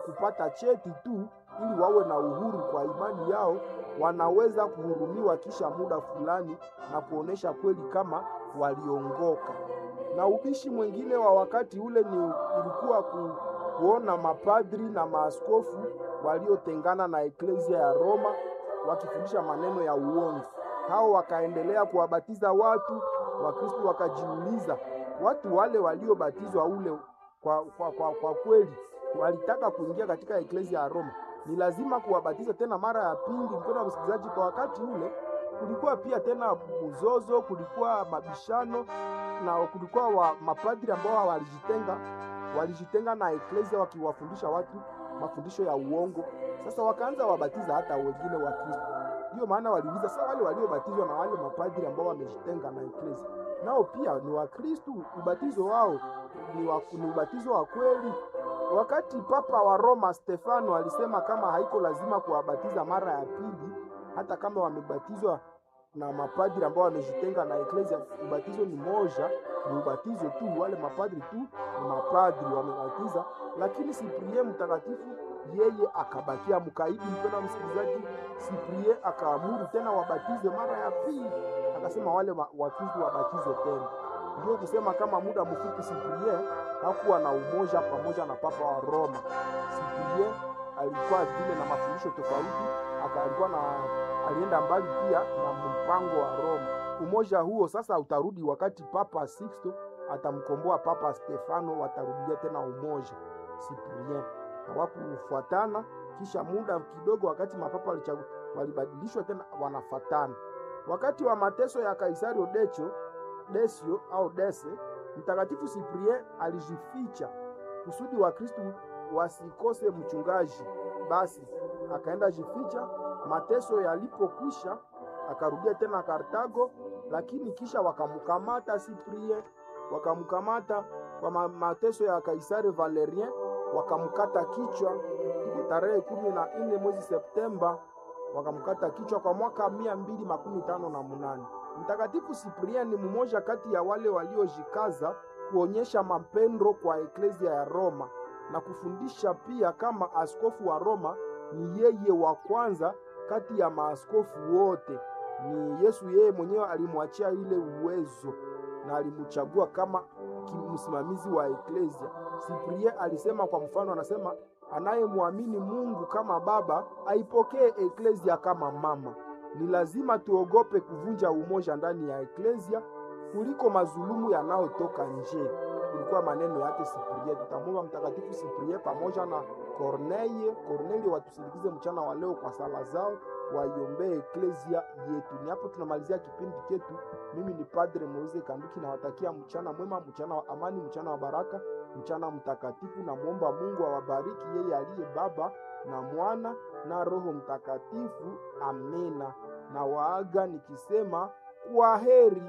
kupata cheti tu ili wawe na uhuru kwa imani yao, wanaweza kuhurumiwa kisha muda fulani na kuonesha kweli kama waliongoka. Na ubishi mwingine wa wakati ule ni ilikuwa ku, kuona mapadri na maaskofu waliotengana na eklezia ya Roma wakifundisha maneno ya uongo. Hao wakaendelea kuwabatiza watu. Wakristo wakajiuliza, watu wale waliobatizwa ule kwa, kwa, kwa, kwa kweli walitaka kuingia katika eklezia ya Roma, ni lazima kuwabatiza tena mara ya pili? Mpendwa wa msikilizaji, kwa wakati ule kulikuwa pia tena mzozo, kulikuwa mabishano na kulikuwa wa mapadri ambao walijitenga walijitenga na eklezia wakiwafundisha watu mafundisho ya uongo. Sasa wakaanza wabatiza hata wengine wa Kristo. Ndiyo maana waliuliza sasa, wale waliobatizwa na wale mapadri ambao wamejitenga na eklezia nao pia ni Wakristo? Ubatizo wao ni, wa, ni ubatizo wa kweli? Wakati Papa wa Roma Stefano alisema kama haiko lazima kuwabatiza mara ya pili, hata kama wamebatizwa na mapadri ambao wamejitenga na eklezia, ubatizo ni moja, ni ubatizo tu. Wale mapadri tu ni mapadri wamebatiza, lakini Siprie mtakatifu yeye akabakia mkaidi. Mpendwa msikilizaji, Siprie akaamuru tena wabatizwe mara ya pili, akasema wale Wakristo wabatizwe tena. Ndio kusema kama muda mfupi Siprie hakuwa na umoja pamoja na papa wa Roma. Siprie alikuwa vile na mafundisho tofauti, alikuwa na alienda mbali pia na mpango wa Roma. Umoja huo sasa utarudi wakati Papa Sixto atamkomboa Papa Stefano, watarudia tena umoja. Cyprien hawakufuatana, kisha muda kidogo, wakati mapapa walichagua, walibadilishwa tena, wanafatana. Wakati wa mateso ya Kaisario Decho Desio au Dese, mtakatifu Cyprien alijificha kusudi wa Kristu wasikose mchungaji. Basi akaenda jificha. Mateso yalipokwisha akarudia tena Kartago, lakini kisha wakamkamata Cyprien, wakamkamata kwa mateso ya Kaisari Valerien, wakamkata kichwa. Iko tarehe kumi na nne mwezi Septemba, wakamkata kichwa kwa mwaka mia mbili makumi tano na munane. Mtakatifu Cyprien ni mmoja kati ya wale waliojikaza kuonyesha mapendo kwa eklezia ya Roma na kufundisha pia kama askofu wa Roma ni yeye wa kwanza kati ya maaskofu wote. Ni Yesu yeye mwenyewe alimwachia ile uwezo na alimchagua kama msimamizi wa eklezia. Cyprien alisema kwa mfano, anasema anayemwamini Mungu kama Baba aipokee eklezia kama mama. Ni lazima tuogope kuvunja umoja ndani ya eklezia kuliko mazulumu yanayotoka nje. Ilikuwa maneno yake Cyprien. Tutamwomba Mtakatifu Cyprien pamoja na Corneille Corneille watusindikize mchana wa leo kwa sala zao, waiombee eklezia yetu. Ni hapo tunamalizia kipindi chetu. Mimi ni Padre Moise Kanduki, nawatakia mchana mwema, mchana wa amani, mchana wa baraka, mchana mtakatifu. Namwomba Mungu awabariki yeye aliye Baba na Mwana na Roho Mtakatifu. Amina. Na waaga nikisema kwa heri.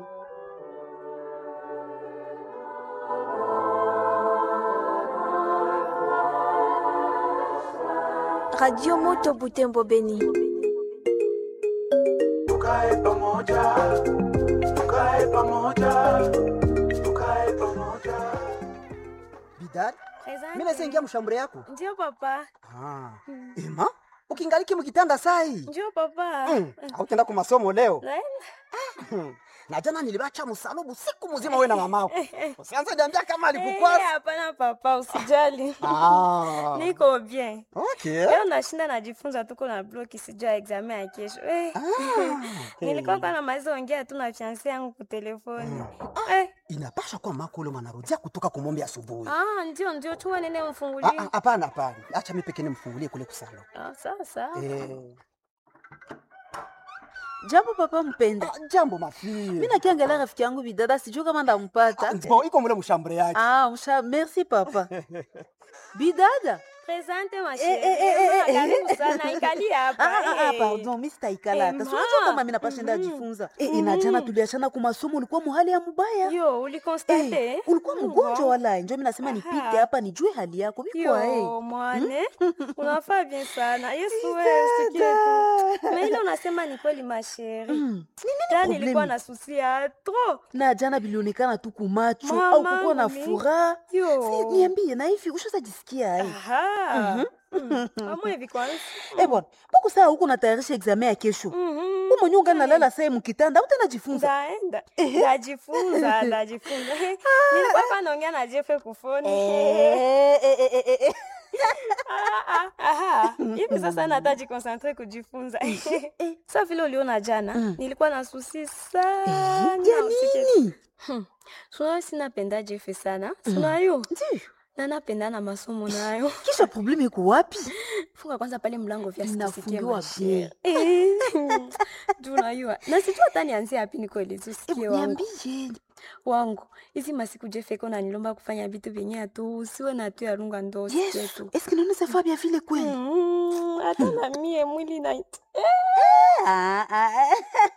Radio Moto Butembo Beni. Tukae pamoja, tukae pamoja, tukae pamoja. Bidad, mimi naweza ingia mshambure yako? Ndio papa. Ah. Ema, ukingaliki mkitanda sai. Ndio papa. Mm. Hautenda kwa masomo leo. Naenda. Na jana nilibacha msalubu siku mzima wewe na mamako. Usianze niambia kama Eh, alikukwasa. hapana papa, usijali. Ah. Niko bien. Okay. Leo nashinda najifunza tuko na bloki sijua examen ya kesho. Eh. Nilikuwa kwa namaliza ongea tu na fiancé yangu kwa telefoni. Eh. Inapasha kuwa mako ule mwanarudia kutoka kumombe asubuhi. Ah, ndio ndio chuma nene Ah, mfungulie. ah, Hapana, hapana. Acha mimi pekee nimfungulie kule kusalo. Ah, sawa sawa. Eh, Jambo papa mpenda. ah, jambo mafie. Mimi nakiangalia rafiki yangu bidada sijui kama ndampata. Bon, iko mule mshambure yake. Ah, msha merci papa. Bidada. Presente ma Eh, eh, eh, eh, chérie. eh. Karibu sana ikali hapa. Ah, ah, ah, eh. pardon, mimi sitaikala hata. Eh, Si unajua ma. kama mimi napashinda Mhm. jifunza. Eh, inajana tuliachana kwa masomo ulikuwa muhali ya mubaya. Yo, ulikonstate? Eh, ulikuwa mgonjwa Bon. wala njo mimi nasema nipite Aha. hapa nijue hali yako. Biko Yo, eh. mwane unafaa bien sana yesu wewe usikie tu na ile unasema ni kweli masheri Mm. ta problemi? nilikuwa na susi ya tro Na jana bilionekana tu kumacho Mama, au kukuwa na mimi. furaha. Yo. Si niambie na hivi ushazajisikia ai. aha Amwe hivi kwanza. Eh bwana, mbona saa huko natayarisha examen ya kesho? Mhm. Wewe mwenyewe ungana lala saa mu kitanda, utanajifunza. Ndaenda. Ndajifunza, ndajifunza. Nilikuwa hapa naongea na Jeff kufoni. Eh, eh, eh, eh, eh. Ah, ah, aha. Hivi sasa nataji concentrate kujifunza. Sasa vile uliona jana, nilikuwa na susi sana. Ya usikie- nini? Suna sinapenda Jeff sana. Suna yo. Ndio. Na napenda na masomo nayo. Kisha probleme iko wapi? Funga kwanza pale mlango vya sisikie Inafungiwa mashere. bien. Eh. Juu unajua. Na sijua hata nianzie wapi nikueleze usikie Eh, wangu. Niambie. wangu hizi masiku jefeko nanilomba kufanya vitu vyenye atu usiwe na tu yarunga ndo usikie Yesu, tu eske naona safa bien vile kweli? Mm, hata na mie mwili na Ah, ah, ah.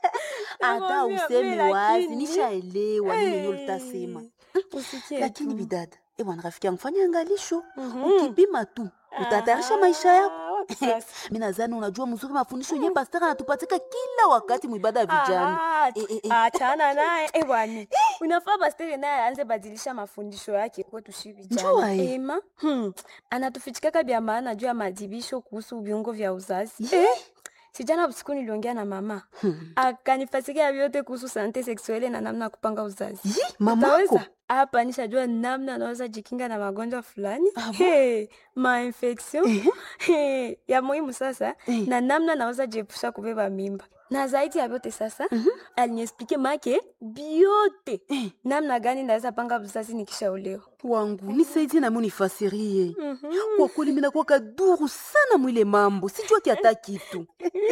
Hata Nakwambia, useme mimi wazi, lakini- nishaelewa nini yenyewe Eh, utasema. usikie Lakini tu. bidada, eh bwana rafiki yangu fanya angalisho. Mhm. Ukipima tu, utatayarisha maisha yako. Ah, wapi sasa? Mimi nadhani unajua mzuri mafundisho yenyewe pastor anatupatika kila wakati mwibada ya vijana. Ah, Eh, eh, eh. achana naye eh, bwana unafaa bastere naye aanze badilisha mafundisho yake kwetu shi Njua, vijana eh. ema hmm. anatufichikaka vya maana juu ya madibisho kuhusu viungo vya uzazi Ye. sijana usiku niliongea na mama Hmm. akanifasikia vyote kuhusu sante seksuele na namna ya kupanga uzazi Yi, mamako. Utaweza? hapa nishajua namna anaweza jikinga na magonjwa fulani hey, mainfection hey, ya muhimu sasa Eh. na namna naweza jiepusha kubeba mimba na zaidi ya vyote sasa aliniexplike make biote namna gani naweza panga uzazi nikishaolewa wangu nisaidie nami unifasirie Mhm. kwa kweli mimi nakuwa kaduru sana mwile mambo sijua kiata kitu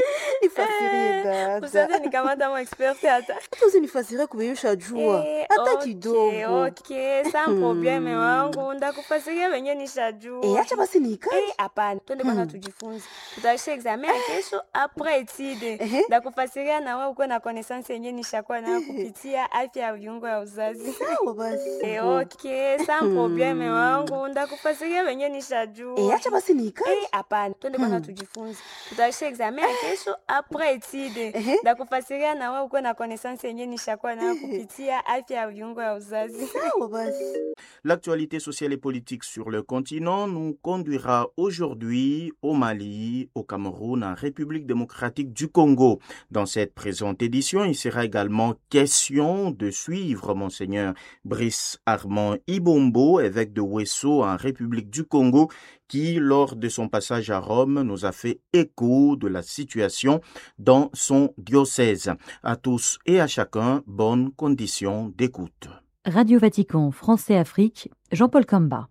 nifasirie dada usaze nikamata mo expert hata hata usinifasirie kuveyusha jua Eh, hata okay, kidogo okay, sa probleme wangu ndakufasiria venye nishajua Eh, acha basi niikae Eh, hapana twende kwanza tujifunze tutaisha examen ya kesho apres etide Ehe. ndakufasiria na wewe ukuwe na connaissance yenye nishakuwa nayo kupitia afya ya viungo ya uzazi sawa basi Eh, okay, sa probleme wangu ndakufasiria venye nishajua Eh, acha basi niikae Eh, hapana twende kwanza tujifunze tutaisha examen ya kesho apres etide Ehe. ndakufasiria na wewe ukuwe na connaissance yenye nishakuwa nayo kupitia afya ya viungo ya uzazi sawa basi L'actualité sociale et politique sur le continent nous conduira aujourd'hui au Mali, au Cameroun, en République démocratique du Congo. Dans cette présente édition, il sera également question de suivre Monseigneur Brice Armand Ibombo, évêque de Wesso en République du Congo, qui, lors de son passage à Rome, nous a fait écho de la situation dans son diocèse. À tous et à chacun, bonne condition d'écoute. Radio Vatican français Afrique, Jean-Paul Camba.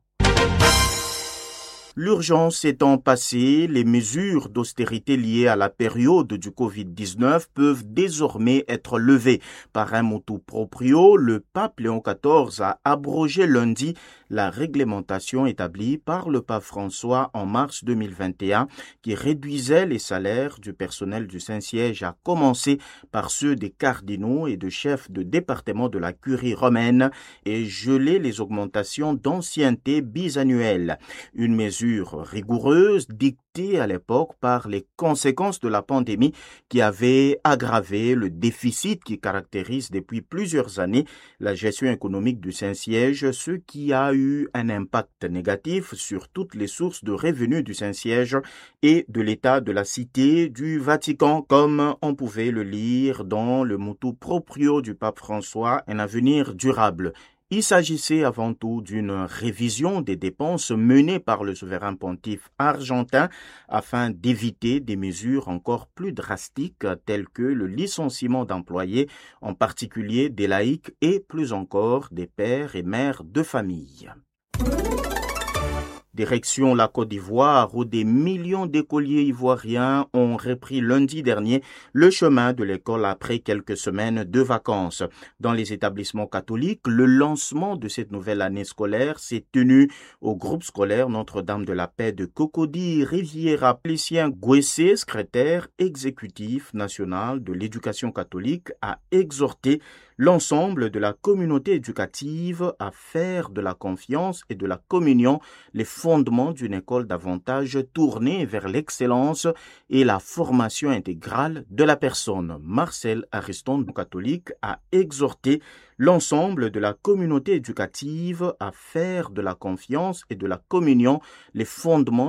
L'urgence étant passée, les mesures d'austérité liées à la période du Covid-19 peuvent désormais être levées. Par un motu proprio, le pape Léon XIV a abrogé lundi la réglementation établie par le pape François en mars 2021 qui réduisait les salaires du personnel du Saint-Siège à commencer par ceux des cardinaux et de chefs de département de la curie romaine et gelait les augmentations d'ancienneté bisannuelles. Une mesure rigoureuse dictée à l'époque par les conséquences de la pandémie qui avait aggravé le déficit qui caractérise depuis plusieurs années la gestion économique du Saint-Siège, ce qui a eu un impact négatif sur toutes les sources de revenus du Saint-Siège et de l'état de la cité du Vatican, comme on pouvait le lire dans le motto proprio du pape François, un avenir durable. Il s'agissait avant tout d'une révision des dépenses menées par le souverain pontife argentin afin d'éviter des mesures encore plus drastiques telles que le licenciement d'employés, en particulier des laïcs et plus encore des pères et mères de famille. Direction la Côte d'Ivoire, où des millions d'écoliers ivoiriens ont repris lundi dernier le chemin de l'école après quelques semaines de vacances. Dans les établissements catholiques, le lancement de cette nouvelle année scolaire s'est tenu au groupe scolaire Notre-Dame de la Paix de Cocody Riviera Plécien Gouessé, secrétaire exécutif national de l'éducation catholique, a exhorté l'ensemble de la communauté éducative à faire de la confiance et de la communion les fondements d'une école davantage tournée vers l'excellence et la formation intégrale de la personne. Marcel Ariston, catholique, a exhorté l'ensemble de la communauté éducative à faire de la confiance et de la communion les fondements